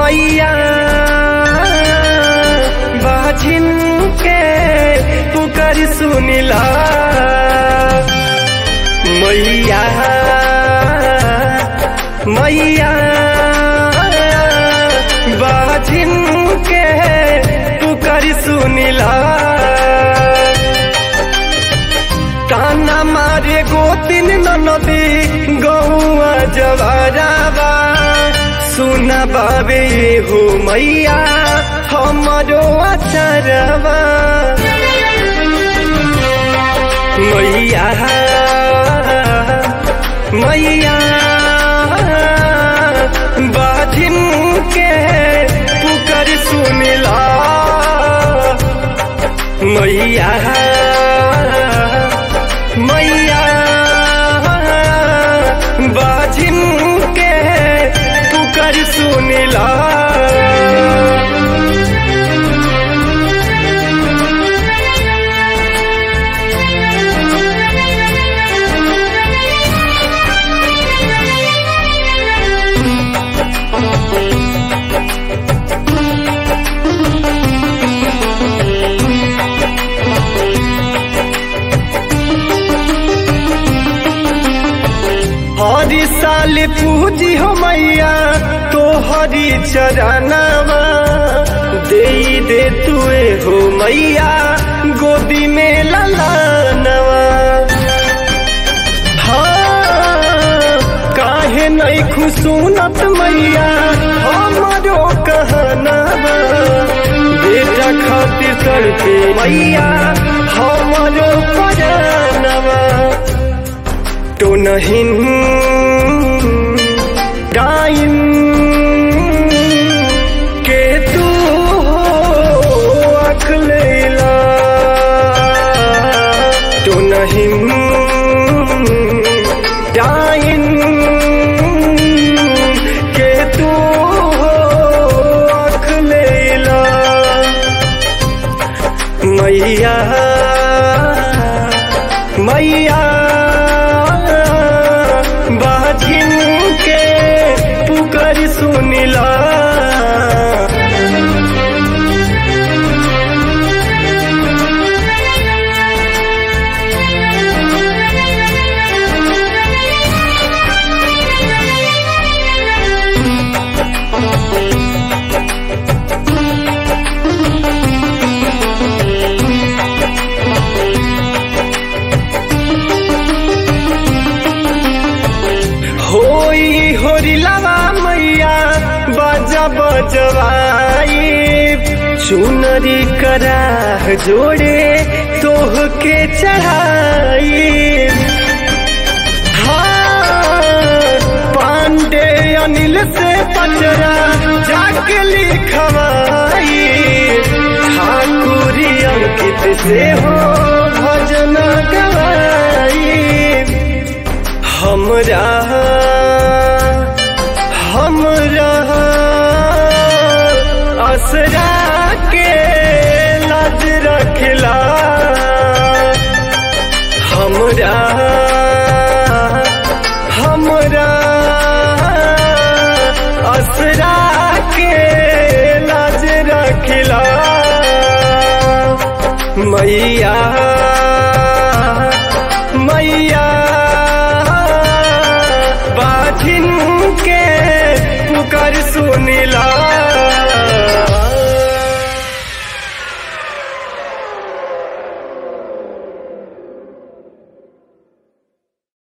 मैया बाजिन के पुकार सुनिला मैया मैया बाजिन के पुकार सुनिला ताना मारे गोतिन नदी गौआ जवाराबा सुना बाबे हो मैया हमरो अचरवा मैया मैया बाजिन के पुकार सुनिला मैया मैया बाजिन के पुकार सुनिला हरी साल पूजी हो मैया तो हरी चरनवा दे दे तुए हो मैया गोदी में ललानवा हाँ काहे नहीं खुशूनत मैया हमारो कहनावा बेटा खातिर कर पे मैया हमारो परानवा तो नहीं गाइन के तू हो अखलेला तो नहीं गाइन के तू हो अखलेला मैया मैया बाजिन के पुकार सुनिला होई होरी लावा मैया बाजा बजवाई चुनरी करा जोड़े तोह के चढ़ाई हाँ, पांडे अनिल से पचरा जाके लिखवाई ठाकुरी अंकित से हो भजन गवाई हमरा हमरा असरा के लाज रखला हमरा हमरा असरा के लाज रखला मैया मैया बाजिन के पुकार सुनिला